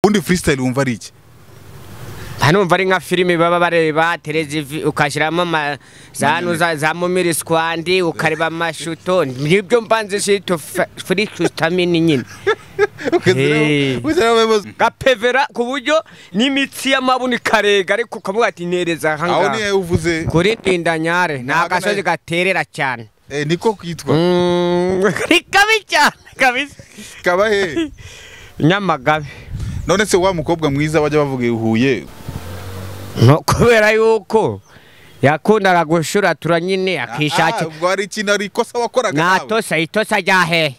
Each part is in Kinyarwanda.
ubundi freestyle wumva ari iki hanumva ari nka filime baba bareba televiziyo ukashyiramo ama- za hano za za mumiri squandi ukareba amashuto nibyo mbanze shito furi tustamini nyine Hey. gapevera ku buryo n'imitsi y'amabuni karega ariko ukavuga ati nereza aho niyo ahangaha uvuze kuri ndindanyare ni agasozi gaterera cyane eh, niko kitwa Mm, ni kabi cyane kabisa kaba he nyamagabe none se wa mukobwa mwiza bajya bavuga i huye no kubera yuko yakundaga gushuratura nyine akishakira Ah, ubwo hari ikintu hari ikosa wakoraga nta nawe? tosa itosa rya hehe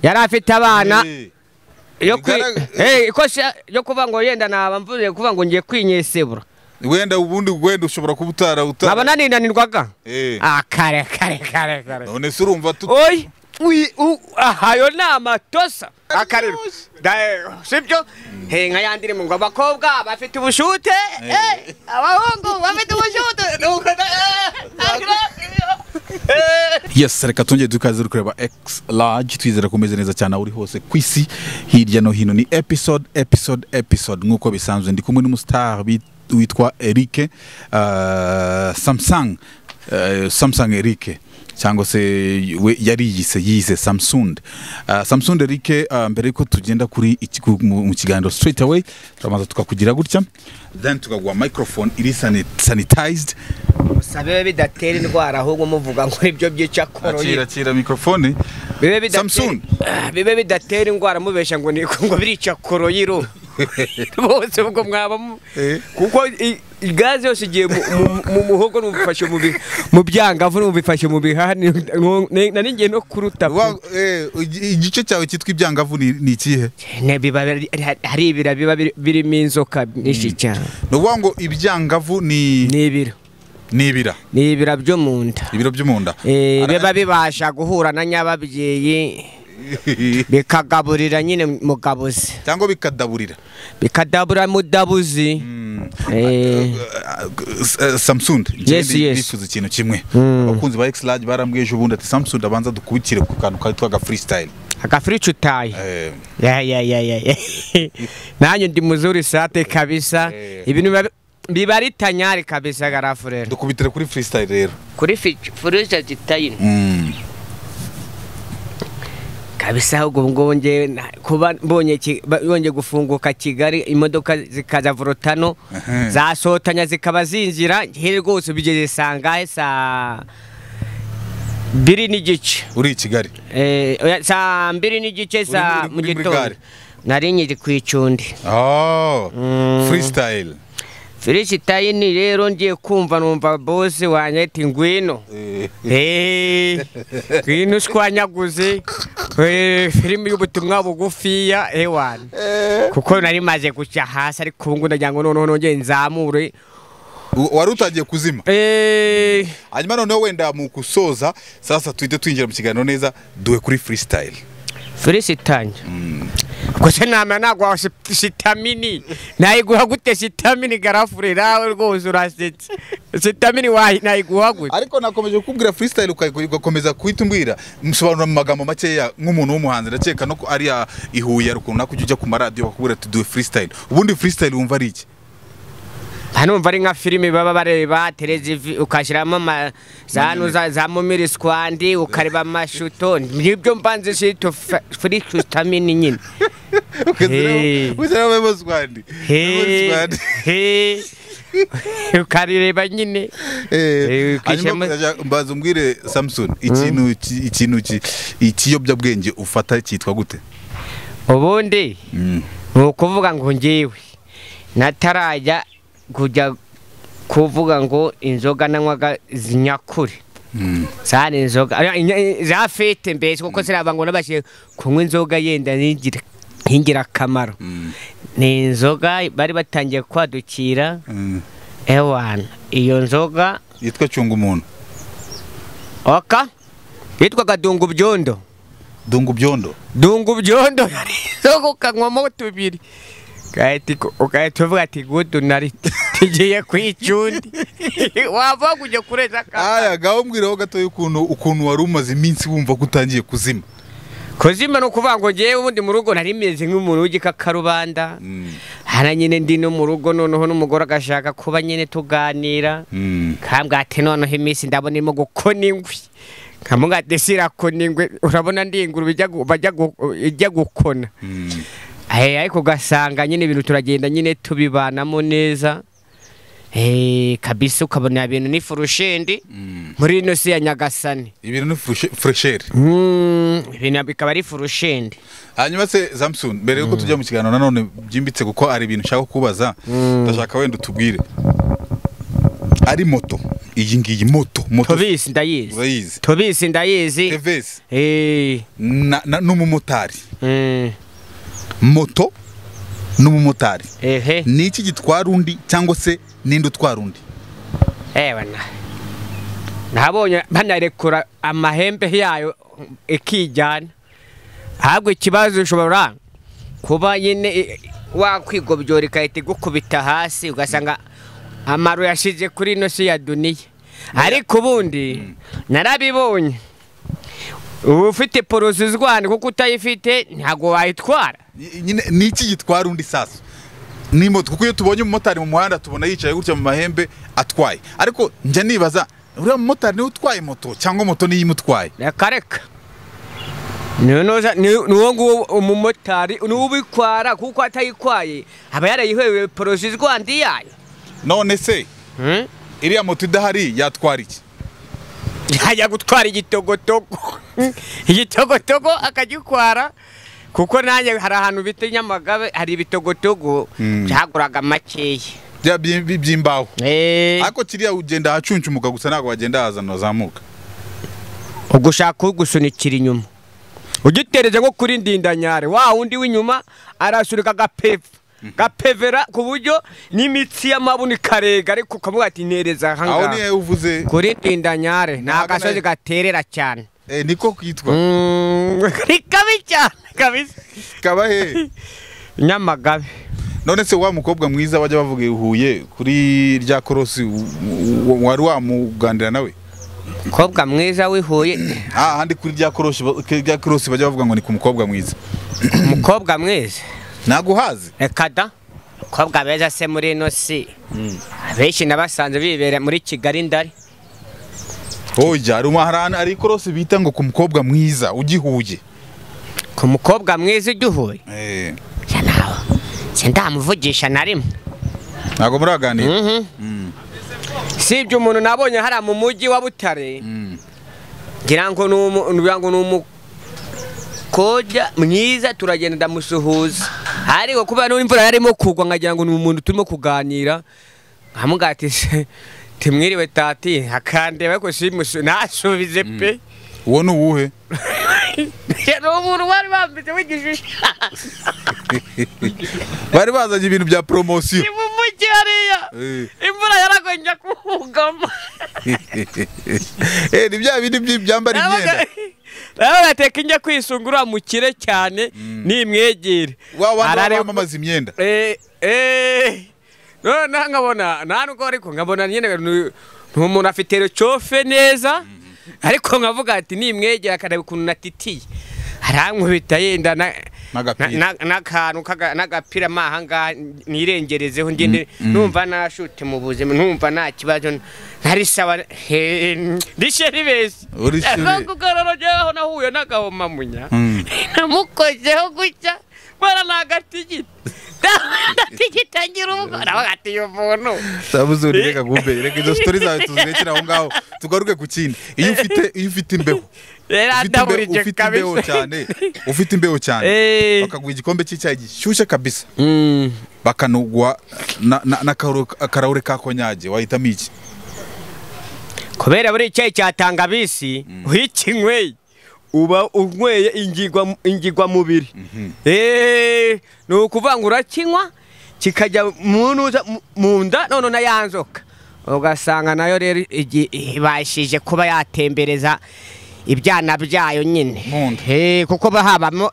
yari afite abana Eh, yo kwi bigarag- Eh, ikosa yo kuvuga ngo yenda naba mvuze kuvuga ngo ngiye kwinyesebura wenda ubundi wenda ushobora kuba utara utara nkaba naninanirwaga Eh. ah kare kare kare kare none se urumva tu oyi uyi- u- aha ayo ni amatosa akarira sibyo he nka yandi irimo ngo abakobwa bafite ubushute eh, abahungu bafite ubushute Nuko na- Eh. yes reka tongere dukaze kureba x large twizera ko umeze neza cyane aho uri hose ku isi hirya no hino ni episode episode episode nk'uko bisanzwe ndi kumwe n'umustar bit- witwa Eric uh, Samsung uh, Samsung Eric cyangwa se we yari yise yize Samsung uh, Samsung Eric uh, mbere yuko tugenda kuri iki ku- mu mu kiganiro straight away turabanza tukakugira gutya then tukaguha microphone iri sani- sanitized musabe bidatera indwara ahubwo muvuga ngo nibyo byica akira koroyi akira microphone bibe bidatera- Samsung. Ah, bibe bidatera indwara mubesha ngo ni ngo birica koroyi ro bose ubwo mwaba mu- Eh. kuko i- i- gaze yose igiye mu- mu- mu muhogo n'ubifashe mu bi- mu byangavu n'ubifashe mu bihaha ni- ni- na ningiye no kuruta Wa- eh, igi- igice cyawe cyitwa ibyangavu ni ni ikihe Ne, biba biri- hari ibira biba biri- birimo inzoka nyinshi cyane ni ukuvuga ngo ibyangavu ni ni ibiro ni ibira ni ibira byo mu nda ibiro byo mu nda Eh, Ara- biba bibasha guhura na nyababyeyi bikagaburira nyine mugabuzi cyangwa bikadaburira bikadabura mudabuzi Eh, samusung Yes, yes. bifuza ikintu kimwe abakunzi ba egisilage barambwije ubundi ati samusung abanza dukubitire ku kantu kitwa aga freestyle agafurica utaye Eh, Ya, ya, ya, ya, ya. nanjye ndi muzuri sate kabisa Eh. ibintu biba- biba ari tanyari kabisa garafurero dukubitire kuri freestyle rero kuri furica zitaye Mm. kabisa ahubwo ngubu ngewe na- kuba mbonye ki- ba- yongeye gufunguka kigali imodoka zikaza vorotano Aha. zasotanya zikaba zinjira njye rwose bigeze sangahe saa biri n'igice uri i kigali Eh, oya, saa mbiri n'igice saa muri- mu uri muri gitondo gare? nari nkiri ku icundi Oh, freestyle firisitayini rero ngiye kumva numva bose wanjye ati ngwino Eh, Eh, ngwino ushwanyaguze Eh, filimi y'ubutumwa bugufiya ewani kuko nari maze guca hasi ariko ubu ngubu ndagira ngo noneho nongere nzamure u- wari utangiye kuzima Eh, hanyuma noneho wenda mu gusoza sasa tuhite twinjira mu kiganiro neza duhe kuri freestyle firisitanya ubwo se nama naguha sit- sitamini nayiguha gute sitamini garafure nawe rwose urasetse sitamini wayi- nayiguha gute ariko nakomeje kukubwira freestyle uka- ugakomeza kuhita umbwira musobanura mu magambo makeya nk'umuntu w'umuhanzi ndakeka no ko ari ya ihuye runaka ujya ujya ku maradiyo bakubwira ati duhe freestyle ubundi freestyle wumva ari iki hanumva ari nka filime baba bareba televiziyo ukashyiramo ama- za hano za za mumiri squandi ukareba amashuto nibyo mbanze shito furi tustamini nyine Hey. uzarababazwandi He, he. ukarireba nyine Eh, ukishyiramo- mbaza umbwire samson ikintu ki- ikintu ki- ikiyobyabwenge ufata cyitwa gute ubundi Mm. ni ukuvuga ngo ngewe natarajya kujya kuvuga ngo inzoga nanywaga zinyakure zari inzoga ari- inya- za fete mbese kuko ziraba ngo nabashije kunywa inzoga yenda n'ingira ingirakamaro ni inzoga bari batangiye kwadukira Mm. ewana iyo nzoga yitwa cyunga umuntu oka yitwaga dungu byondo dungu byondo dungu byondo yari inzoga ukanywamo tubiri Ugahita iku- ugahita uvuga ati gudu nari tugiye kwicundi wava kujya kureza akana aya gaho mbwiraho gatoya ukuntu ukuntu wari umaze iminsi wumva ko utangiye kuzima kuzima ni ukuvuga ngo ngewe ubundi mu rugo nari meze nk'umuntu w'igikakarubanda hana nyine ndi no mu rugo noneho n'umugore agashaka kuba nyine tuganira kambwate noneho iminsi ndabona irimo gukona ingwi nkamugate sirakona ingwi urabona ndi ingurube ijya gu- bajya gu- ijya gukona Eh, ariko ugasanga nyine ibintu turagenda nyine tubibanamo neza Eh, kabisa ukabona ibintu n'ifurushindi muri ino si ya nyagasani ibintu ni furesheri Mm, ibintu bikaba ari furushindi hanyuma se samson mbere yuko tujya mu kiganiro nanone byimbitse kuko hari ibintu nshaka kubaza ndashaka wenda utubwire ari moto iyi ngiyi moto moto tubizi ndayizi urayizi tubizi ndayizi tevesi Eh, na- na- n'umumotari mm, moto n'umumotari ehe ni iki gitwara undi cyangwa se ninde utwara undi ewe na nabonye banarekura amahembe yayo ikijyana ahubwo ikibazo ushobora kuba nyine i- wakwigobyora igahita igukubita hasi ugasanga amaru yashize kuri ino si ya duniya ariko ubundi narabibonye uba ufite porosi uzwana kuko utayifite ntabwo wayitwara Y- nyine ni iki gitwara undi sasa ni moto kuko iyo tubonye umumotari mu muhanda tubona yicaye gutya mu mahembe atwaye ariko njya nibaza uriya mumotari niwe utwaye moto cyangwa moto niyo imutwaye reka reka niwo nguwo umumotari niwo ubitwara kuko atayikwaye aba yarayihwewe porosi izwandi yayo none se Hmm? iriya moto idahari yatwara iki yajya gutwara igitogotogo igitogotogo akagitwara kuko nanjye hari ahantu bita nyamagabe hari ibitogotogo byaguraga makeya bya byi- byi- by'imbaho Eh, ariko kiriya ugenda ahacuncumuka gusa ntabwo wagenda ahazana wazamuka ugushaka ugusunikira inyuma ugitereze nko kuri ndindanyare wa wundi w'inyuma arasunika agapeva gapevera ku buryo n'imitsi y'amabuni karega ariko ukavuga ati ntereza aho niyo ahangaha uvuze kuri ndindanyare ni Ntago agasozi nayo- gaterera cyane eh, niko kitwa Mm, ni kabi cyane kabisa kaba he nyamagabe none se wa mukobwa mwiza wajya bavuga i huye kuri rya korosi u- u- u- wari wamugandira nawe mukobwa mwiza w'ihuye ah handi kuri rya korosi ba- kuri rya korosi bajya bavuga ngo ni ku mukobwa mwiza umukobwa mwiza naguhazi reka da mukobwa beza se muri ino si abenshi nabasanze bibera muri kigali ndari oya hari umuharani ari ikorosi bita ngo ku mukobwa mwiza ugihuye ku mukobwa mwiza ujya uhuye eh ya nawe sindamuvugisha na rimwe ntago muraganira sibye umuntu nabonye hariya mu mujyi wa butare Mm. ngira ngo ni umu- ngira ngo ni umukobwa mwiza turagenda ndamusuhuza ariko kubera n'imvura yarimo kugwa nkagira ngo ni umuntu turimo kuganira nkamugati se timwiriwe tati akandeba ariko simusu nasubize pe uwo ni uwuhe ni umuntu wari wambitse w'igishushanyo bari bazanye ibintu bya poromosiyo ni mu mujyi hariya Eh. imvura yaragonja kumugama Eh, ni bya bindi by'ibyambara imyenda nawe bateka injya kwisunga uriya mukire cyane nimwegere wa wandi Arare- wamamaza imyenda Eh, eh. noneho nkabona nta nubwo ariko nkabona nyine ni ni umuntu afite recofe neza ariko nkavuga ati nimwegere akareba ukuntu natitiye harankubita yenda na- N'agapira. na- na- n'akantu kaga- n'agapira ma ahangaha nirengerezeho ngende numva nashute mu buzima numva nta kibazo ntari sawa he- rishe ribesi Urishe ribe- kugarorogeho nahuye n'agahomamunya Mm. namukozeho gutya mbona ni agatigita ndatigita ngira ubwo nawe ati uyu muntu sabuze reka gumbe reka izo story zawe tuzirekere aho ngaho tugaruke ku kindi iyo ufite iyo ufite imbeho rero ufite imbe- andahurije ufite imbeho kabisa cyane ufite imbeho cyane Eh. bakaguha igikombe cy'icyayi gishyushye kabisa Mm. bakanugwa n'akarahure ka konyage wahitamo iki kubera buri icyayi cya tangabisi iyo ukinyweye uba unyweye ingigwa ingigwa mubiri Eh, ni ukuvuga ngo urakinywa kikajya mu ntuza- mu- mu nda none na ya nzoka ugasanga nayo rero igi- ibashije kuba yatembereza ibyana byayo nyine Mu nda. Eh, kuko ba habamo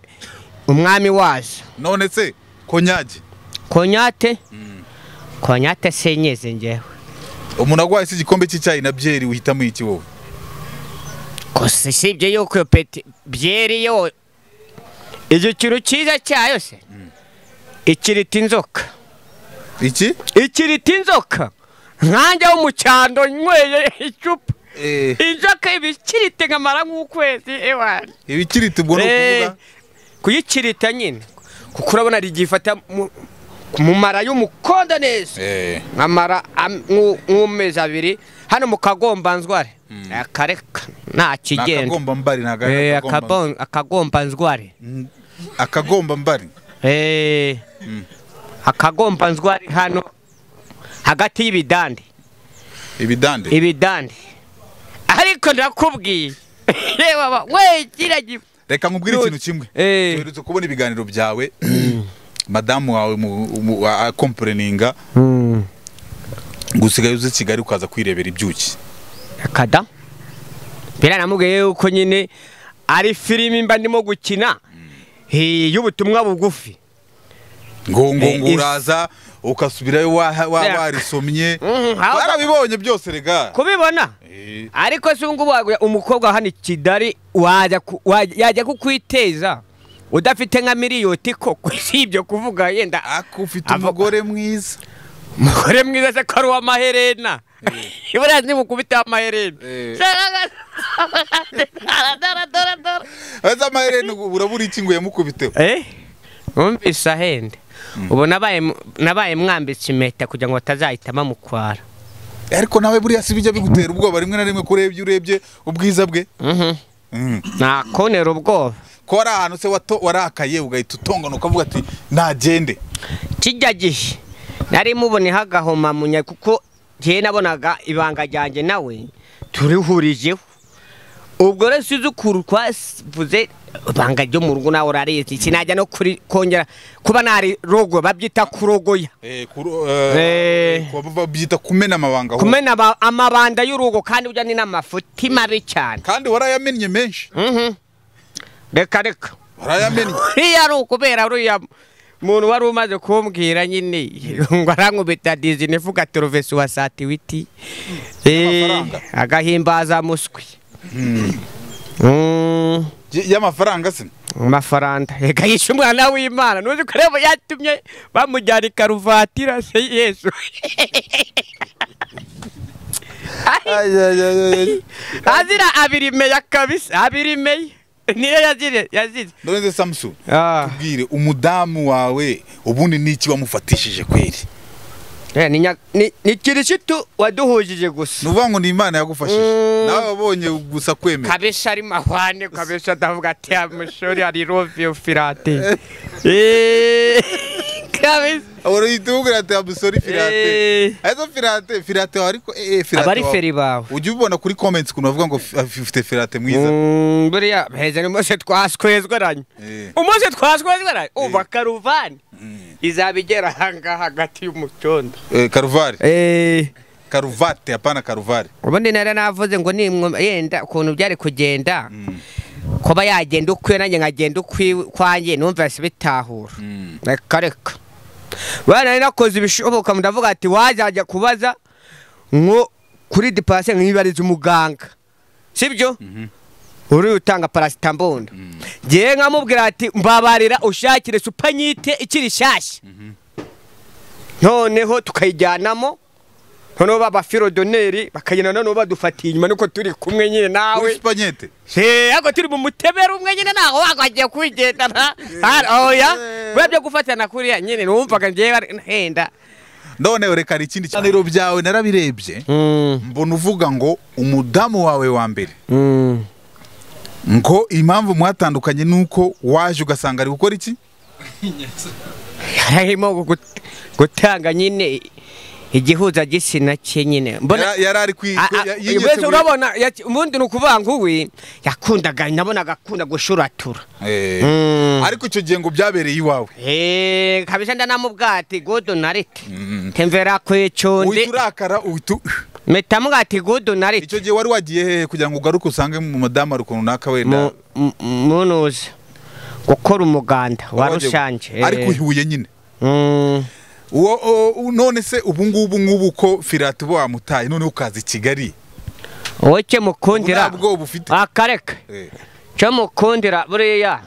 umwami wazo none se konyage konyate konyate senyeze ngewe umuntu agwaye se igikombe cy'icyayi na byeri uhitamo iki wowe gusa usibye yuko iyo peti byeri yo icyo kintu cyiza cyayo se ikirita inzoka iki ikirita inzoka nkanjye wo mu cyando nyweye icupa inzoka ibikirite nkamara nk'ukwezi ewana ibikirita ubwo ni ukuvuga kuyikirita nyine kuko urabona rigifata mu- mu mara y'umukondo neza Eh, nkamara am- nk'u- nk'amezi abiri hano mu kagombanzware akareka nta ni kigenda akagombambari ntabwo Eh, ari akagomba- akabon- akagombanzware Mm, akagombambari Eh, akagombanzware hano hagati y'ibidande ibidande ibidande ariko ndakubwiye reba ba- we kiragira reka nkubwire Yo- ikintu kimwe Eh. tuherutse kubona ibiganiro byawe madamu wawe mu- mu- a- akomporeninga gusigaye uzi kigali ukaza kwirebera ibyuki kada mbera namubwiye yuko nyine ari filimi mba ndimo gukina eh, y'ubutumwa bugufi ngo ngo Eh, ngo if- uraza ukasubirayo wa- wa- Yeah. warisomye Mhm, ahubwo- warabibonye byose rega kubibona Eh, ariko se ubungubu waguya- umukobwa wa hano i kigali wajya ku- wajya- yajya kukwiteza udafite nka miliyoti koko si ibyo kuvuga yenda ako ufite Avo- umugore mwiza umugore mwiza se ko ari uw'amaherena ibura nimukubiteho amaherena Eh. Daradaradaradara. aza amaherena ubu urabura iki ngo yamukubiteho Eh? Numvise ahenda ubu nabaye mu- nabaye mwambitse impeta kugira ngo batazahita bamukwara ariko nawe buriya si bijya bigutera ubwoba rimwe na rimwe ko urebye urebye ubwiza bwe Mhm. Mm. nakonera ubwoba ko hari ahantu se wato- warakaye ugahita utongana ukavuga ati nagende kijya gihe nari muboneho agahoma munya kuko njyewe nabonaga ibanga ryanjye nawe turihurijeho ubwo rero uzi ukuntu twavuze ibanga ryo mu rugo nawe urarizi sinajya no kuri kongera kuba nari rogo babyita kurogoya Eh, kuro- eh, Eh. kuba babyita kumena amabanga aho. kumena aba- amabanda y'urugo kandi ujya ni n'amafuti mabi cyane kandi warayamennye menshi Mhm. reka reka warayamennye uriya ari ukubera uriya muntu wari umaze kumbwira nyine ngo arankubita dizine ivuga turuvesi wa satiwiti N'amafaranga. agahimbaza muswi Y- y'amafaranga se amafaranga reka yishe umwana w'imana ntuzi ko rero yatumye bamujyana i karuvatira se yesu azira abirimeye akabisa abirimeye niyo yazire yazize ndoneze samusu Ah. tubwire umudamu wawe ubundi n'iki wamufatishije kweri Eh, ni nya- ni- ni kirisitu waduhujije gusa ni ukuvuga ngo ni imana yagufashije Mm. nawe wabonye gusa kwemera kabesha ari mahwane kabesha ndavuga ati amushuri ari rovio filate Eh, kabisa urahita umubwira ati amusore firate Eh, arizo firate firate wawe ariko eh, eh, firate abari wawe. feri bawe ujya ubibona kuri comments ukuntu bavuga ngo f- ufite firate mwiza Mm, buriya heza umunsi twaswezweranye Eh. umunsi twaswezweranye ubu karuvani izaba igera ahangaha hagati y'umucondo Eh, karuvari karuvate apana karuvari ubundi nari navuze ngo nimwe yenda ukuntu byari kugenda kuba yagenda ukwiwe nanjye nkagenda ukwiwe kwanjye numva bitahura reka reka bana nari nakoze ibishoboka ndavuga ati wazajya kubaza nko kuri dipasi nkibariza umuganga sibyo uri utanga parasitambondo ngewe nkamubwira ati mbabarira ushakire supanyite ikiri shyashya noneho tukayijyanamo noneho baba firodoneri bakagenda noneho badufatiye inyuma nuko turi kumwe nyine nawe kuri supanyete ako turi mu mutebera umwe nyine ntago wakagiye kwigendana oya biba byo gufatana kuriya nyine numvaga njyewe henda none reka hari ikindi kiganiro byawe narabirebye mbona uvuga ngo umudamu wawe wa mbere ngo impamvu mwatandukanye nuko waje ugasanga ari gukora iki harimo gut- gutanga nyine igihuza gitsina cye nyine mbona Yara- yari ari kwi A- kwi- a- ya- wese yinyitse muri- urabona yaki- ubundi ni ukuvuga ngo we yakundaga nabonaga akunda gushuratura Eh, Mm. ariko icyo gihe ngo byabereye iwawe Eh, kabisa ndanamubwira ati gudu narite temvera kwicundi uhita urakara uhita u- mpita mubwira ati gudu narite icyo gihe wari wagiye hehe kugira ngo ugaruke usange mu madamu ari ukuntu runaka wenda munuza gukora umuganda wa wagiye- rusange eh. ariko uhibuye nyine Mm, uwo uwo- none se ubu ngubu ngubu uko firate uba wamutaye none ukaza i kigali wowe icyo mukundira ntabwo bufite akareka Eh. cyo mukundira buriya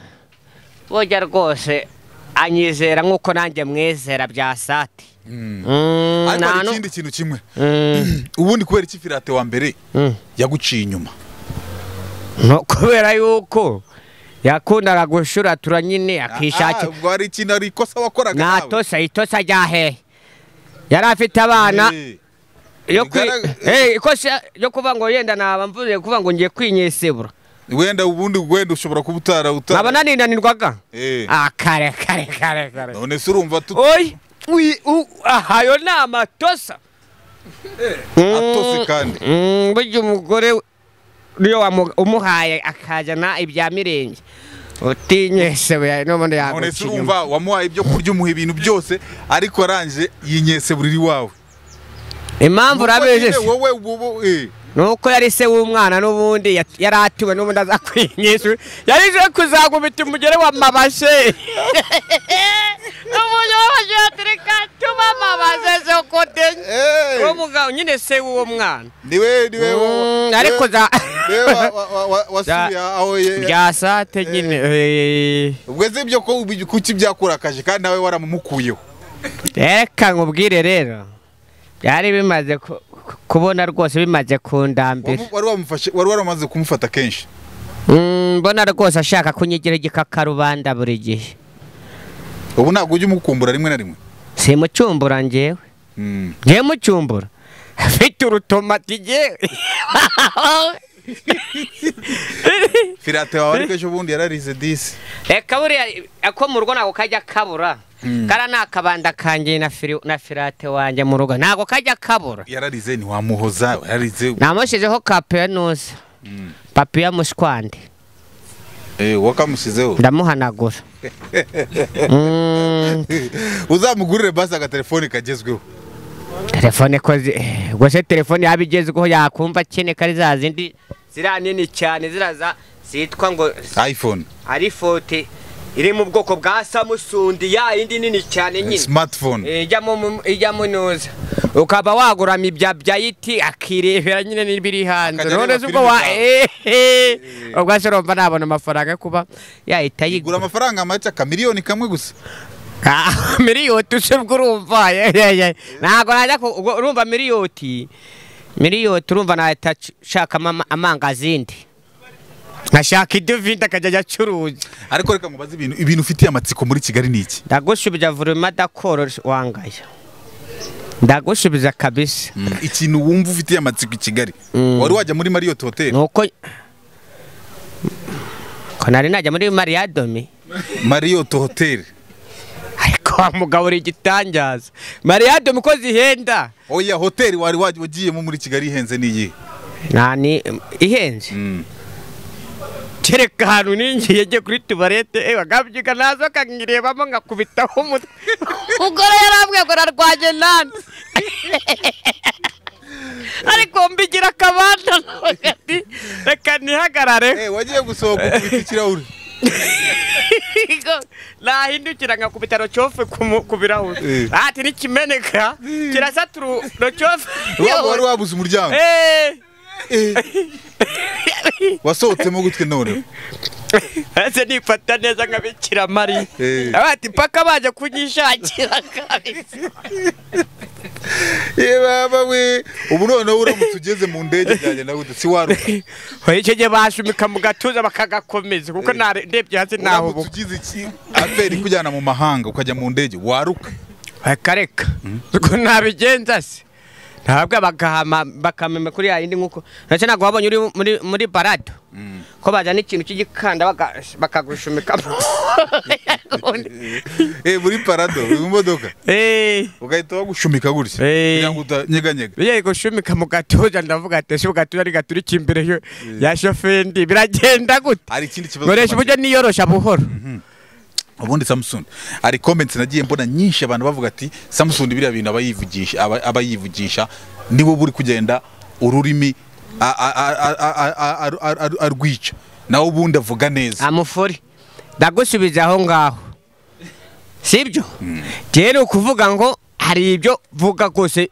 burya rwose anyizera nk'uko nanjye mwizera bya sati Mm, ariko hari nta nu- ikindi kintu kimwe Mm, ubundi kubera iki firate wa mbere mm. yaguciye inyuma No, kubera yuko yakundaga gushuratura nyine akishakira ubwo hari ikintu hari ikosa wakoraga nta tosa itosa rya hehe yari afite abana yo kwi bigarag- Eh, ikosa yo kuvuga ngo yenda naba mvuze kuvuga ngo ngiye kwinyesebura wenda ubundi wenda ushobora kuba utara utara nkaba naninanirwaga Eh. Ah, kare kare kare kare none se urumva tu- oyi wi- u- aha ayo ni amatosa atose kandi Mm, burya umugore niyo wamu- umuhaye akazana ibya mirenge utinyesebe n'ubundi none se yaguca inyuma urumva wamuhaye ibyo kurya umuha ibintu byose ariko arangije yinyese buriri wawe impamvu Kuko urabizi nyine se? wowe ubu eh, nuko yari se w'umwana n'ubundi yat- yari atiwe n'ubundi azakwinyesha yari je kuzagumita umugere w'amabashe n'ubundi w'amabashe yatereka tuba amabashe zo kudenya eh, uwo mugabo nyine se w'uwo mwana niwe niwe Mm, wowe- ariko za niwe wa- wa- wa- wa- wasubiye aho ye- bya sate nyine eh, ubwo ese ibyo ko ubi- kuki byakurakaje kandi nawe waramumukuyeho reka nkubwire rero byari bimaze ku- ku- kubona rwose bimaze kundambira Wamu- wari wamufashe wari waramaze kumufata kenshi Mm, mbona rwose ashaka kunyigira igikakarubanda buri gihe ubu ntabwo ujya umukumbura rimwe na rimwe simucumbura njyewe Mm. njyewe mucumbura mfite urutomati njyewe firate wawe ariko ejo bundi yararize disi reka buriya ako mu rugo ntabwo kajya kabura kara ni akabanda kanjye na firi- na firate wanjye mu rugo ntabwo kajya kabura yararize ntiwamuhoza yararize namushyizeho ka penusi papiya mushwande Eh, wakamushyizeho ndamuhanagura Mm, uzamugurire basi agatelefone kagezweho telefone ko zi- eh, ubwo se telefone yaba igezweho yakumva akene kari za zindi ziriya nini cyane ziriya za- zitwa ngo iphone ari fote iri mu bwoko bwa samusundi ya yindi nini cyane nyine smartphone Eh, ijyamo mu- ijyamo nuza ukaba waguramo ibya byayiti akirebera nyine n'ibiri hanze Akajya none areba se ubwo wa filimi ehe ubwo se urumva nabona amafaranga yo kuba yahita igura yigura amafaranga make akamiliyoni kamwe gusa Ah, miliyoti se ubwo urumva ye, ye, ye. ntabwo najya ku- ubwo urumva miliyoti miliyoti urumva nahita nshakamo ama- amangazindi nkashaka iduvide akajya acuruza ariko reka nkubaze ibintu ibintu ufitiye amatsiko muri kigali ni iki ndagusubiza vurima dakoro wangaya ndagusubiza kabisa ikintu wumva ufitiye amatsiko i kigali wari wajya muri marriott hotel nuko ko nari najya muri mariyadomi marriott hotel ariko wa mugabo uri igitangaza mariyadomi ko zihenda oya hotel wari waj- wagiyemo muri kigali ihenze n'iyihe nani ihenze Mm. kereka ahantu ninjiye ngiye kuri tuwarete eh, wagabyuka nazo kanyirebamo ngakubitaho umutwe umugore yarambwiye ngo narwanye nande ariko mbigira akabanda nawe ati reka ntihagarare Eh, wagiye gusohoka ukubita ikirahure nahindukira nkakubita rocofe ku mu- ku birahuri Eh. ati nikimeneka kirasaturu rocofe Waba wari wabuze umuryango Eh, Eh. wasohotsemo gutwe none ese nifata neza nkabikira mari Eh. abati mpaka baje kunyishakira kabisa baba we ubu noneho uramutse ugeze mu ndege byagenda gute si waruka Oya, icyo gihe bashumika mu gatuza bakagakomeza kuko nare- ndebye hasi ntaho uramutse ubu ugize iki aferi ikujyana mu mahanga ukajya mu ndege waruka reka reka ubwo nabigenza se ntabwo bagahama bakamema kuri ya yindi nkuko ndetse ntabwo wabonye uri muri, muri barado ko bazana ikintu cy'igikanda baga- bakagushumika Eh, muri parado mu modoka Eh, ugahita wagushumika gutya Eh. kugira ngo utanyeganyega bigiye gushumika mu gatuza ndavuga ati ese ugatuza ni gaturika imbere yo- ya shofendi biragenda gute hari ikindi kibazo nkoresha uburyo niyorosha buhoro ubundi Samsung hari comments nagiye mbona nyinshi abantu bavuga ati Samsung biriya bintu abayivugisha aba- abayivugisha niwe buri kugenda ururimi a- a- a- a- a- a- a- aru- aru- aru- arwica nawe ubundi avuga neza amufuri ndagusubiza aho ngaho sibyo rero ukuvuga ngo hari ibyo vuga rwose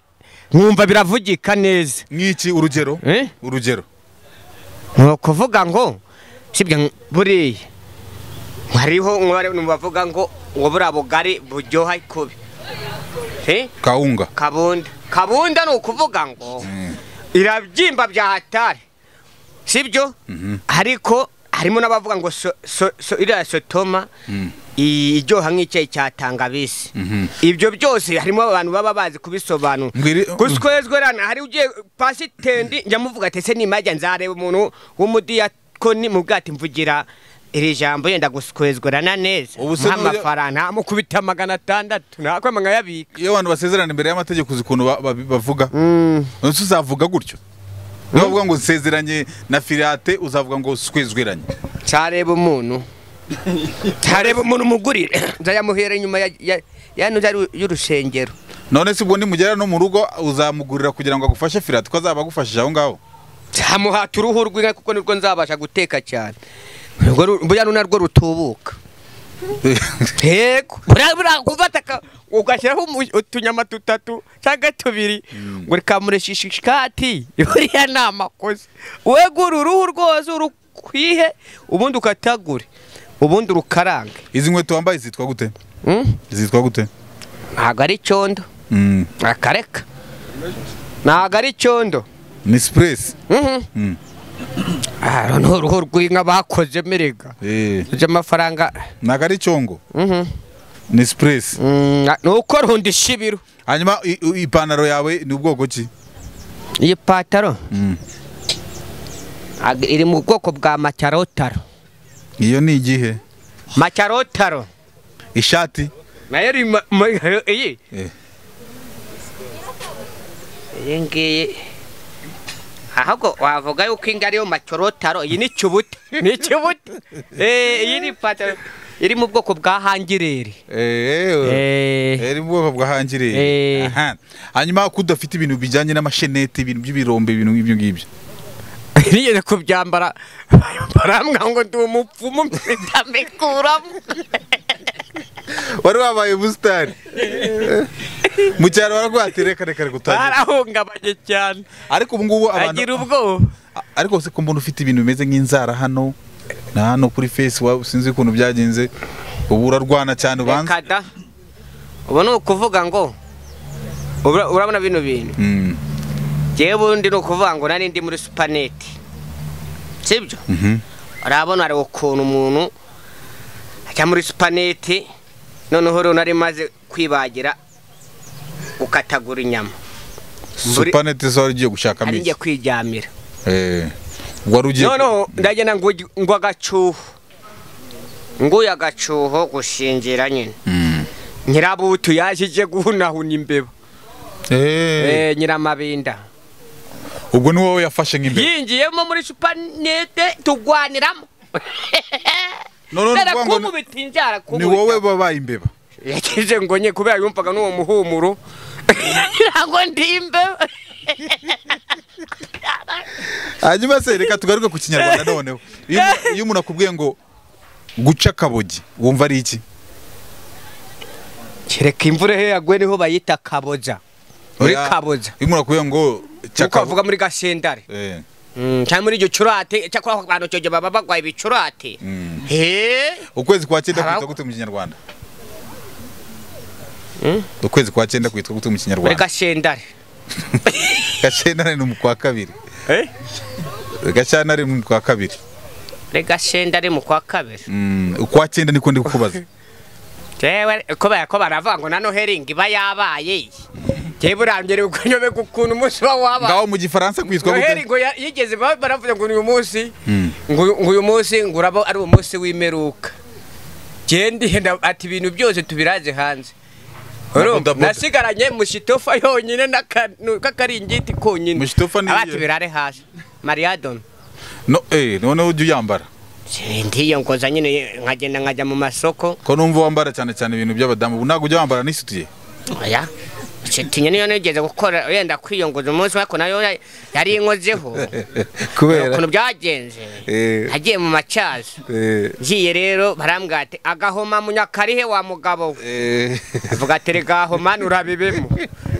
nkumva biravugika neza nk'iki urugero Eh? urugero ni ukuvuga ngo sibyo ng- buriya hariho umwe bavuga ngo ngo buriya bugari buryoha kubi Eh? kawunga kabunda kabunda ni ukuvuga ngo irabyimba bya hatari sibyo ariko harimo n'abavuga ngo so- so- so- iriya sotoma iryoha nk'icyayi cya tangabisi ibyo byose harimo abantu baba bazi kubisobanura Mbwire- guswezwerana hari ugiye pasitendi njya muvuga ati ese nimajya nzareba umuntu w'umudiyakoni mu bwati mvugira iri jambo yenda guswezwerana neza Ubu se n'uyu- nk'amafaranga amukubita magana atandatu nakwe nkayabika iyo abantu basezerana imbere y'amategeko uzi ukuntu ba- ba- bavuga nonese uzavuga gutyo niba bavuga ngo nsezeranye na firate uzavuga ngo twezweranye ntareba umuntu ntareba umuntu umugurire nzayamuhera inyuma ya- ya- ya nzu y'urusengero none se ubwo nimugera no mu rugo uzamugurira kugira ngo agufashe firate ko azaba agufashije aho ngaho nzamuhata uruhu rw'inka kuko nirwo nzabasha guteka cyane Urwo ru- buriya ni narwo rutubuka yego buriya buriya gufata aka- ugashyiraho umu- utunyama dutatu cyangwa tubiri ngo rikamureshisha ishati buriya ni amakosa wegura uruhu rwose urukwihe ubundi ukatagure ubundi urukarange izi nkweto wambaye zitwa gute Mm? zitwa gute ntabwo ari cyondo Mm. akareka ntabwo ari cyondo ni sipuresi Mm. aha ni uruhu rw'inka bakoze merega Eh, ibyo amafaranga ntabwo ari congo Mhm. ni sipuresi Mm, ni uko runda ishibiro hanyuma i- i- ipantaro yawe ni ubwoko ki iyi pataro Mm. ag- iri mu bwoko bwa macyarotaro iyo ni igihe macyarotaro ishati nayo iri ma- ma- iyi Eh. iyi ngiyi ahubwo wavuga yuko inga ariyo macyarotaro iyi ni ikibuta ni ikibuta Eh, iyi ni pataro iri mu bwoko bwa hangireri Eh, Eh, eri mu bwoko bwa hangireri Eh. Aha. hanyuma ko udafite ibintu bijyanye n'amasheneti ibintu by'ibirombe ibintu nk'ibyo ngibyo nigeze kubyambara barambwa ngo ndi umupfumu mpita mbikuramo wari wabaye busitani mu cyaro baravuga ati reka reka reka utangira barahungabanye cyane ariko ubu ngubu agira abantu ubwoba A- ariko se ko mbona ufite ibintu bimeze nk'inzara hano na hano kuri fesi waba sinzi ukuntu byagenze ubu urarwana cyane ubanza reka da ubu ni ukuvuga ngo ura- urabona bino bintu Mm, ngewe ubundi ni ukuvuga ngo nari ndi muri supaneti sibyo mhm. urabona hari ukuntu umuntu ajya muri supaneti noneho rero nari maze kwibagira gukatagura inyama Buri- supanete zari ugiye gushakamo ari iki njye kwiryamira Eh, wari ugiye noneho ndagenda ngo ngo agacuho nguye agacuho gushingira nyine Mm. nyirabutu yashije guhunahuna imbeba Eh, Eh, nyiramabinda ubwo ni wowe yafashe nk'imbere yinjiyemo muri supanete tugwaniramo No, no, ni ukuvuga ngo ni- ndarakubita inzara ni wowe babaye imbeba yagize ngo nye kubera yumvaga n'uwo muhumuro ngira ngo ndimbe hanyuma se reka tugaruke ku kinyarwanda noneho Iyo umu- iyo umuntu akubwiye ngo guca akabogi wumva ari iki kereka imvura he yaguye niho bayita kaboja muri Oya, kaboja iyo umuntu akubwiye ngo uko cyakavuga bavuga muri gasendare cyangwa muri icyo curate cyakora ako kantu cyo baba barwaye ibicurate he ukwezi kwa cyenda kwitwa Harangwa- gute mu kinyarwanda ukwezi kwa cyenda kwitwa gute mu muri kinyarwanda gasendare gashyantare ni umukwa kabiri gashyantare ni umukwa kabiri muri gasendare mu kwa kabiri Mm, ukwa cyenda niko ndi kukubaza jewe kubera ko baravuga ngo na noheli ngo iba yabaye jewe burambye uko nyobe ukuntu umunsi uba wabaye ngaho mu gifaransa kwitwa noheli gute ngo ya- yigeze ba- baravuga ngo uyu munsi Mm. ngo ngo uyu munsi ngo uraba ari umunsi w'imperuka jewe ndihenda ati ibintu byose tubiraze hanze Urumva, bodaboda. nasigaranye mushitofa yonyine n'akantu k'akaringiti konyine Mushitofa ni- abati birare hasi mariyadoni no eh noneho ujye uyambara ndiyongoza nyine nkagenda nkajya mu masoko ko numva wambara cyane cyane ibintu by'abadamu ubu ntabwo ujya wambara n'isutiye oya shitinya niyo nigeze gukora wenda kwiyongoza umunsi ariko nayo ya- yari inkozeho ukuntu byagenze Eh. nagiye mu macyazo Eh, ngiye rero barambwira ati agahoma munyakarihe wa mugabo we eh, avuga ati rega homa nurabibemo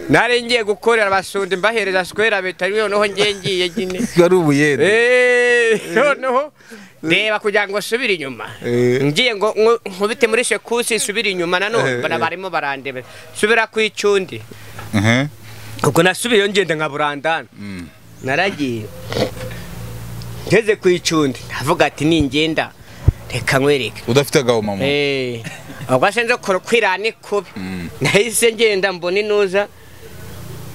nari ngiye gukorera abasundi mbahereza sikwera bita noneho ngiye ngiye nyine wari ubuyede Eh, noneho reba kugira ngo nsubire inyuma Eh. ngiye ngo ngo- nkubite muri shekusi nsubire inyuma nanone Eh, eh. barimo barandeba subira ku icundi ehe ubwo nasubiyeyo ngenda nka burandana naragiye ngeze ku icundi ndavuga ati ningenda reka nkwereke udafite agabo mama Eh, ubwo se nzo kora kwirani kubi nahise ngenda mbona inuza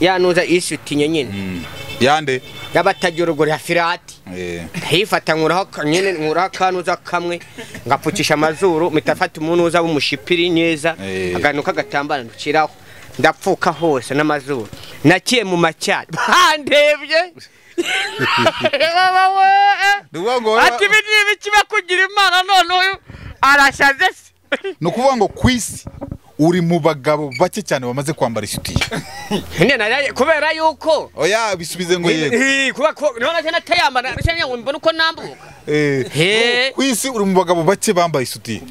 ya nuza isutinye nyine Mm. yande y'abatajyorogori ya firati Eh. ndayifata nkuraho aka- nyine nkuraho akanuza kamwe ngapfukisha amazuru mpita mfata umunuza w'umushipiri neza Eh. akantu k'agatambaro nduciraho ndapfuka hose n'amazuru nakiye mu macyari bandebye Ni ukuvuga ngo- ati ibi ni ibiki bakugira imana none uyu arashaze se ni ukuvuga ngo ku isi uri mu bagabo bake cyane bamaze kwambara isutiye Nyine naraye- kubera yuko oya bisubize ngo yego Eh, kuba ko none se natayambara nashanye ngo mbone uko nambuka Eh, He. ku isi uri mu bagabo bake bambaye isutiye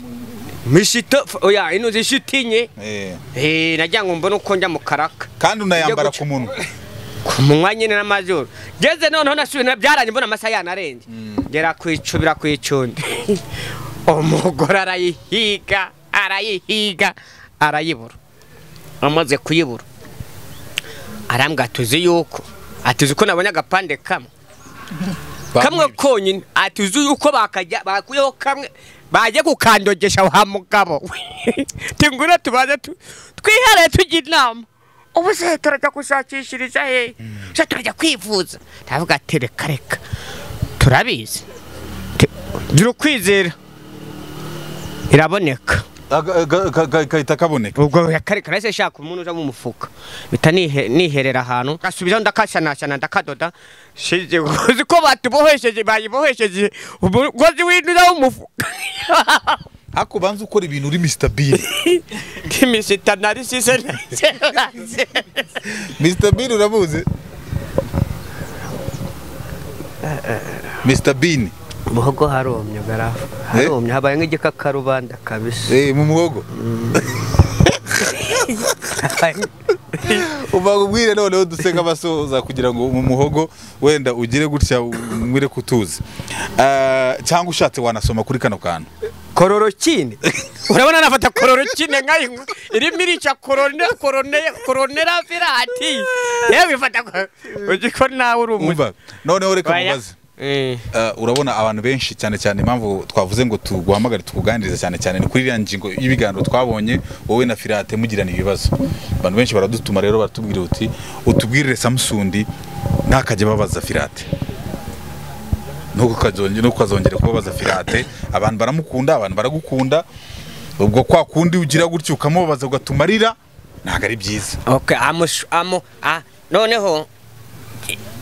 mishito oya inuzi ishitinye Eh, eh nagira ngo mbone uko njya mu karaka kandi unayambara Ujya ku munwa ku munywa nyine n'amazuru ngeze noneho nasubiye nabyaranye mbona amasaha yanarenze ngera ku icubira ku icundi umugore arayihiga arayihiga arayibura amaze kuyibura arambwira tuzi yuko atuzi ko nabonye agapande kamwe kamwe konyine atuzi yuko bakajya bakuyeho kamwe bajye kukandogesha wa mugabo tingura tubaze tu- twihereye tujya inama ubu se turajya gushakishiriza hehe se turajya kwivuza ndavuga ati reka reka turabizi Te- gira ukwizera iraboneka Aga- aga- aga- aga- gahita kaboneka ubwo yakareka nahise nshaka umuntu uza mu mufuka mpita nihe- niherera ahantu ngasubizaho ndakashanashana ndakadoda shize uzi ko batubohesheje bayibohesheje umugozi winjira w'umufuka ariko ubanza ukora ibintu uri Mr Bean timisita narisize nahise Mr Bean uramuzi Mr Bean muhogo haromye garafu haromye habaye nk'igikakarubanda kabisa eh, mu muhogo uba ubwire noneho duseka abasoza kugira ngo mu muhogo wenda ugire gutya umwire kutuzi Eh, cyangwa ushatse wanasoma kuri kano kantu kororokine urabona nafata kororokine nkayinywa irimo irica korone korone koronera virati yewe ifata ko- uzi ko nawe uri umuntu umva noneho reka mubaze Eh. Eh, urabona abantu benshi cyane cyane impamvu twavuze ngo tuguhamagare tukuganirize cyane cyane ni kuri iriya ngingo y'ibiganiro twabonye wowe na firate mugirana ibibazo abantu benshi baradutuma rero baratubwira uti utubwirire samusundi ntakajya babaza firate nuko ukazongera nuko ukazongera kubabaza firate abantu baramukunda abantu baragukunda ubwo kwa kundi ugira gutya ukamubabaza ugatuma arira ntabwo ari byiza okay amushu amu ah noneho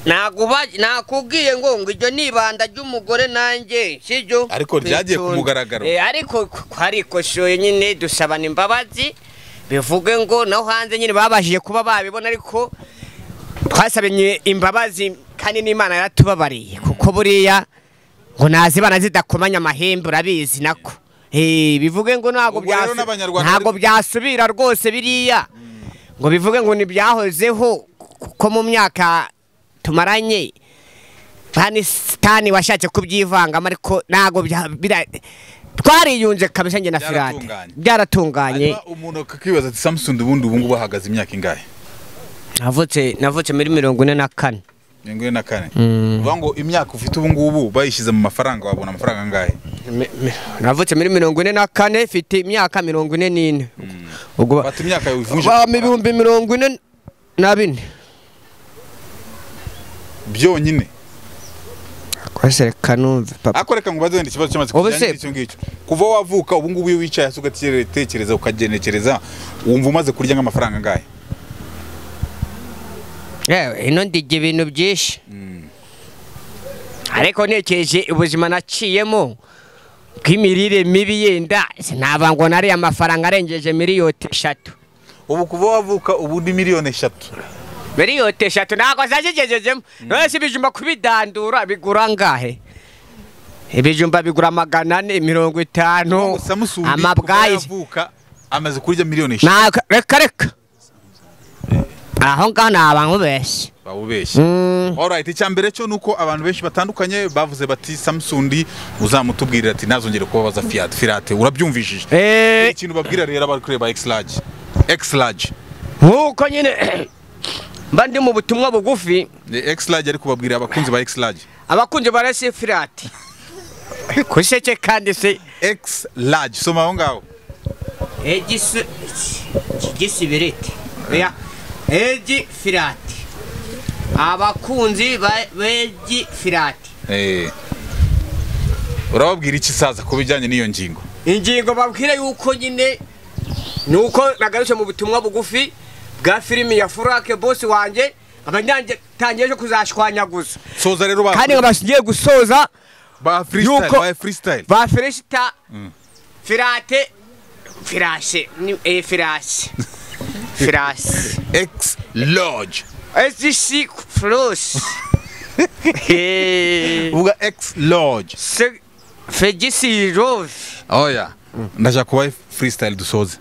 nakuba nakubwiye ngo ngo iryo nibanda ry'umugore nanjye sibyo Ariko ryagiye ku Bitonde. mugaragaro. eh ariko twarikoshoye nyine dusabana imbabazi bivuge ngo naho hanze nyine babashije kuba babibona ariko twasabye imbabazi kandi n'imana yaratubabariye kuko buriya ngo nazibana zidakomanya amahembe urabizi nako Eh, bivuge ngo ntabwo Ubwo rero byasu- n'Abanyarwanda ntabwo bari- byasubira rwose biriya ngo bivuge ngo ntibyahozeho kuko mu myaka tumaranye panisitani washatse kubyivangamo ariko ntabwo bya- bira- twariyunze kabisa njye na firate Byaratunganye. byaratunganye hanyuma umuntu akibaza ati samusundi ubundi ubu ngubu ahagaze imyaka ingahe navutse navutse muri mirongo ine na kane mirongo ine na kane bivuga ngo imyaka ufite ubu ngubu bayishyize mu mafaranga wabona amafaranga angahe Mi- mi- navutse muri mirongo ine na kane mfite imyaka mirongo ine n'ine ubwo ba- fata imyaka yawe uvunje ba- ibihumbi mirongo ine na bine byonyine rwose reka numve papa ariko reka ngo ubaze wenda ikibazo cy'amatsiko Ubu kijyanye se- n'icyo ngicyo kuva wavuka ubu ngubu iyo wicaye hasi ugatekereza ukagenekereza wumva umaze kurya nk'amafaranga angahe yewe ino ndirya ibintu byinshi ariko ntekereje ubuzima naciyemo bw'imirire mibi yenda sinaba ngo nariye amafaranga arengeje miliyoni eshatu ubu kuva wavuka ubu ni miliyoni eshatu miliyoni eshatu ntabwo zazigejejemo none se ibijumba kubidandura bigura angahe ibijumba bigura magana ane mirongo itanu samusuni kuva amabwayi yavuka amaze kurya miliyoni eshatu Ntabwo- reka reka aho ngaho naba nkubeshye bawubeshye alright icya mbere cyo ni uko abantu benshi batandukanye bavuze bati samusundi uzamutubwirira ati ntazongere kubabaza fiyate firate urabyumvishije Eh, ikintu babwira rero abari kureba x large x large nk'uko nyine mba ndi mu butumwa bugufi ni x large ariko babwira abakunzi ba x large abakunzi barasi firati kuseke kandi se x large soma aho ngaho egisi gisibiriti oya egi firati abakunzi ba- b'egi firati Eh. urababwira iki saza ku bijyanye n'iyo ngingo ingingo babwira yuko nyine ni uko nagarutse mu butumwa bugufi bwa filimi ya furake bosi wanjye abanyangitangiye ejo kuzashwanyaguza soza rero ba kandi nkabashingiye gusoza ba freestyle yuko- ba freestyle ba feresita firate firashe ni- eh, firashe firashe x large SGC Plus. Eh, uvuga x large se- Fegisi Rove. oya ndaje kuba freestyle dusoze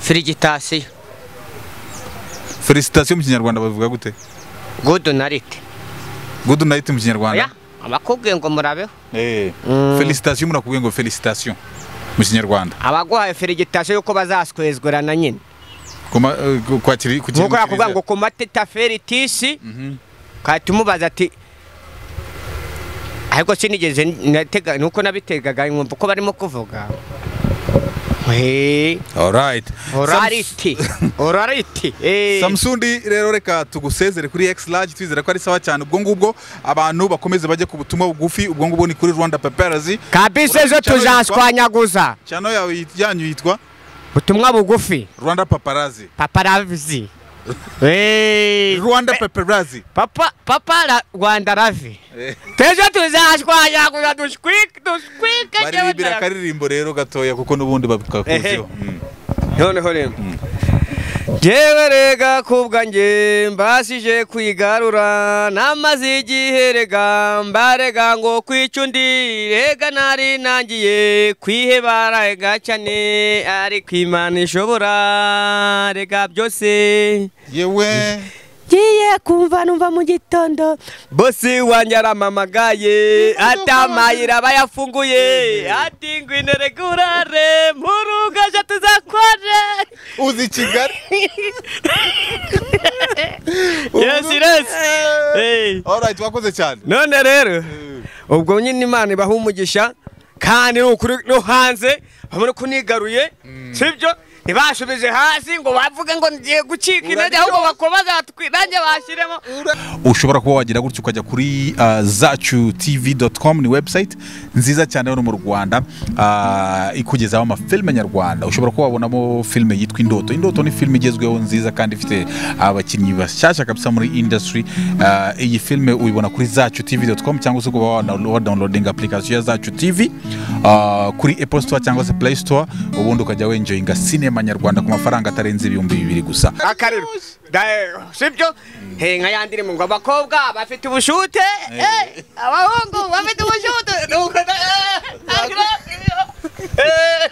Ferigitasiyo. felicitation mu kinyarwanda bavuga gute Good night. good night mu Oya, kinyarwanda abakubwiye ngo murabeho. eh felicitation murakubwiye ngo felicitation mu kinyarwanda Abaguhaye ferigitasiyo yuko bazaswezwerana nyine. kuma eh, ku- kwakiri ku kintu Nk'uko yakubwira kiriza- ngo ku mateta feritisi, kahita umubaza ati ariko sinigeze natega nuko nabitegaga nkumva uko barimo kuvuga Eh, alright orality orality Eh. Samsundi rero reka tugusezere kuri X large twizera ko ari sawa cyane ubwo ngubwo abantu bakomeze bajye ku butumwa bugufi ubwo ngubwo ni kuri Rwanda Papers kabisa ejo tuzashwanyaguza chano yawe yit- yanyu yitwa ubutumwa bugufi Rwanda Paparazi paparavizi Eh, Rwanda Paparazi papa papa ra- rwanda ravi Eh. ejo tuzashwanyaguza dushwike dushwike baririmbira akaririmbo rero gatoya kuko n'ubundi babikakuziho Ehe. noneho rero jewe rega kubwa nge mbasije kwigarura namaze igihe rega mbarega ngo kwica undi rega nari nangiye kwihebara rega cyane ariko imana ishobora rega byose yewe ngiye kumva numva mu gitondo bose wanjye aramamagaye atamayira aba yafunguye ati ngwino rega urare mu rugaje tuzakore uzi Kigali yesi resi Hey. alright wakoze cyane none rero ubwo nyine imana ibaha umugisha kandi ni ukuri no hanze babona ko nigaruye sibyo ntibasubije hasi ngo bavuge ngo ngiye gucika intege ahubwo bakomeza batwirange bashyiremo ushobora kuba wagira gutya ukajya kuri uh, zacutv.com ni website nziza cyane hano mu rwanda uh, ikugezaho amafilime nyarwanda ushobora kuba wabonamo filime yitwa indoto indoto ni filime igezweho nziza kandi ifite abakinnyi bashyashya kabisa muri industry uh, iyi filime uyibona kuri zacutv.com cyangwa se ukaba wana- wadownloading application ya zacu tv uh, kuri apple store cyangwa se play store ubundi ukajya wenjoyinga cinema nyarwanda ku mafaranga atarenze ibihumbi bibiri gusa akariro Da- sibyo he nka yandi irimo ngo abakobwa bafite ubushute eh, abahungu bafite ubushute Nuko- eh, eh, eh, eh.